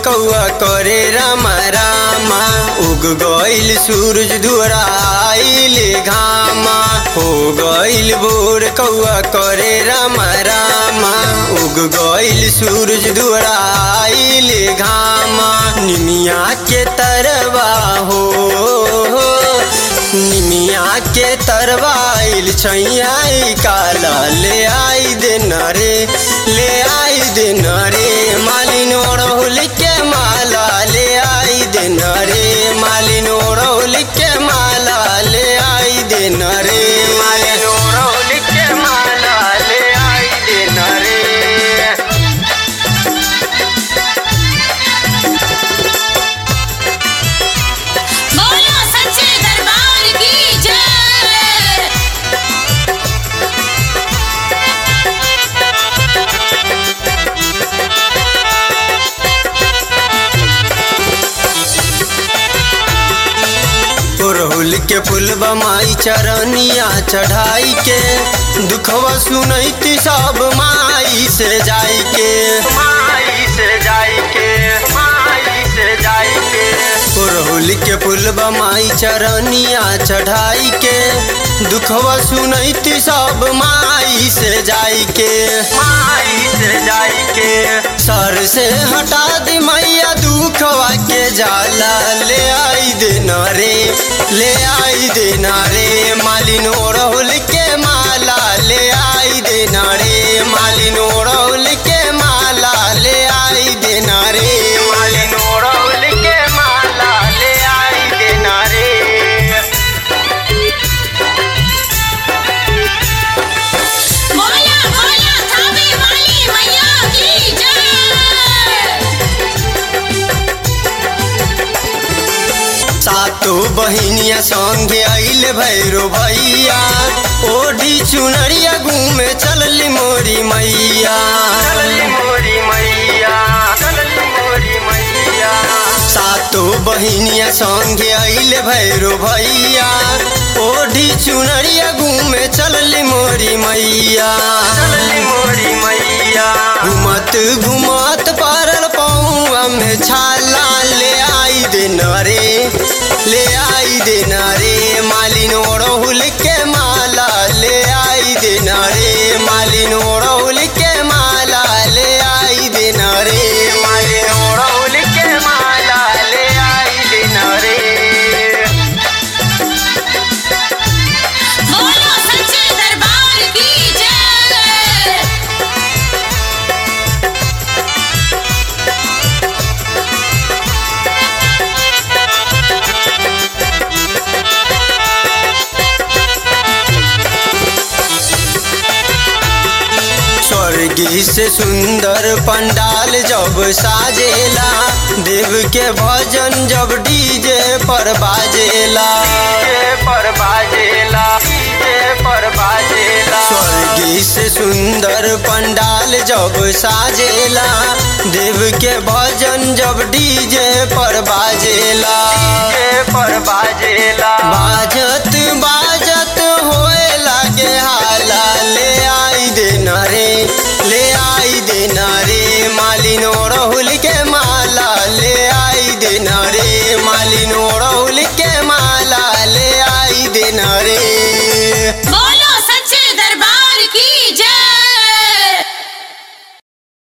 कौआ करे रामा रामा उग गईल सूरज दुआरा आइले घामा हो गईल भोर कौआ करे रामा रामा उग गईल सूरज दुआरा आइले घामा निमिया के तरवा हो निमिया के तरवाइल छैया काला ले आई दे नरे ले आई दे नरे मालिन ओढ़ौल के माला ले आई दे नरे मालिन ओढ़ौल के माला ले आई दे नरे मालिन ओढ़ौल के माला ले आई दे नरे बोलो सच्चे दरबार की जय पुरहुल के फूल बमाई चरनिया चढ़ाई के दुखवा सुनैती सब माई से जाई के माई से जाई के माई से जाई के पुरहुल के फूल बमाई चरनिया चढ़ाई के दुखवा सुनैती सब माई से जाई के माई से जाई के सर से हटा दी मैया दुखवा के जाला ले आई दे रे ले आई दे रे मालिन ओढ़ौल के माला ले आई दे रे मालिन ओढ़ौल के माला ले आई दे रे मालिन ओढ़ौल के माला ले आई दे रे बोला बोला थावे वाली मैया की जय सातो बहिनिया संगे आइल भैरो भैया ओढ़ी चुनरिया घूमे चलली मोरी मैया चलली मोरी मैया चलली मोरी मैया सातो बहिनिया संगे आइल भैरो भैया ओढ़ी चुनरिया घूमे चलली मोरी मैया चलली मोरी मैया घुमत घुमत पारल पौआ में छाला ले आई दे रे ले आई दे रे मालिन ओढ़ौल के माला ले आई दे रे मालिन ओढ़ौल के माला ले आई दे रे मालिन ओढ़ौल के माला ले आई दे रे बोलो सच्चे दरबार की जय स्वर्गी से सुंदर पंडाल जब साजेला देव के भजन जब डीजे पर बाजेला पर बाजेला डीजे पर बाजेला स्वर्गी से सुंदर पंडाल जब साजेला देव के भजन जब डीजे पर बाजेला पर बाजेला बाजत